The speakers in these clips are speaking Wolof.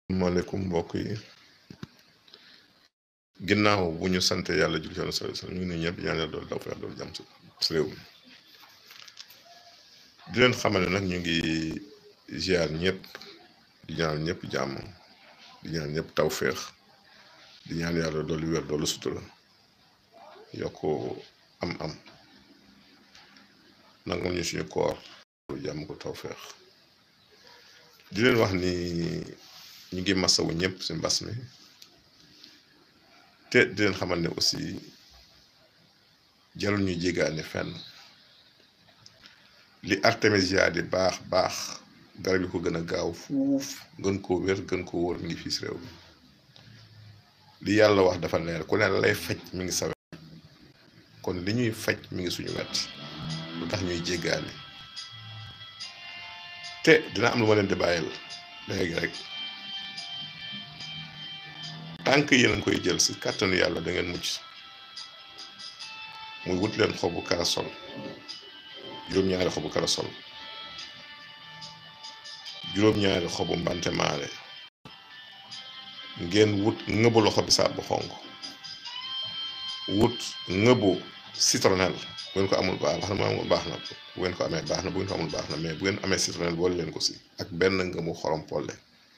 maaleykum mbokk yi ginnaaw bu ñu sante yàlla jul ci sa ñu ngi nuyu ñëpp ñaan yàlla doolu daw feex doolu jàmm si réew mi di leen xamal ne nag ñu ngi ziar ñëpp di ñaan ñëpp jàmm di ñaan ñëpp taw feex di ñaan yàlla doolu wér doolu sutura yokk am am nangul ñu suñu koor jàmm ko taw feex di leen wax ni ñu ngi masawu ñëpp si mbas mi te di leen xamal ne aussi jarul ñu jégaane fenn li artémisia di baax baax garab yi ko gën a gaaw fuuf gën koo wér gën koo wóor mi ngi fii si réew mi li yàlla wax dafa leer ku ne lay faj mi ngi sawe kon li ñuy faj mi ngi suñu wet lu tax ñuy jéggaane te dina am lu ma leen di bàyyil léegi rek tànk yéen a ngi koy jël si kàttanu yàlla da ngeen mucc muy wut leen xobu karasol juróom-ñaari xobu karasol juróom-ñaari xobu mbante maare ngeen wut ngëbu loxo bisaab bu xonk wut ngëbu citronnelle bu ngeen ko amul baax na amul baax na bu ngeen ko amee baax na bu ngeen ko amul baax na mais bu ngeen amee citronnelle boole leen ko si ak benn ngëmu xorom polle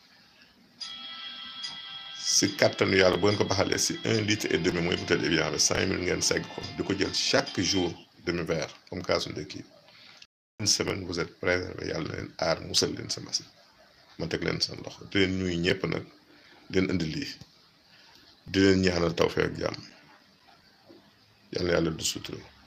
si kàttanu yàlla bu ngeen ko baxalee si un litre et demi mooy bouteille Evian bi cinq mille ngeen segg ko di ko jël chaque jour demi verre comme kaasu ndekki une semaine vous êtes préservé yàlla na leen aar musal leen sa masi ma teg leen seen loxo di leen ñuy ñëpp nag di leen indi lii di leen ñaanal tawfeex ak jàmm yàlla yàlla du sutura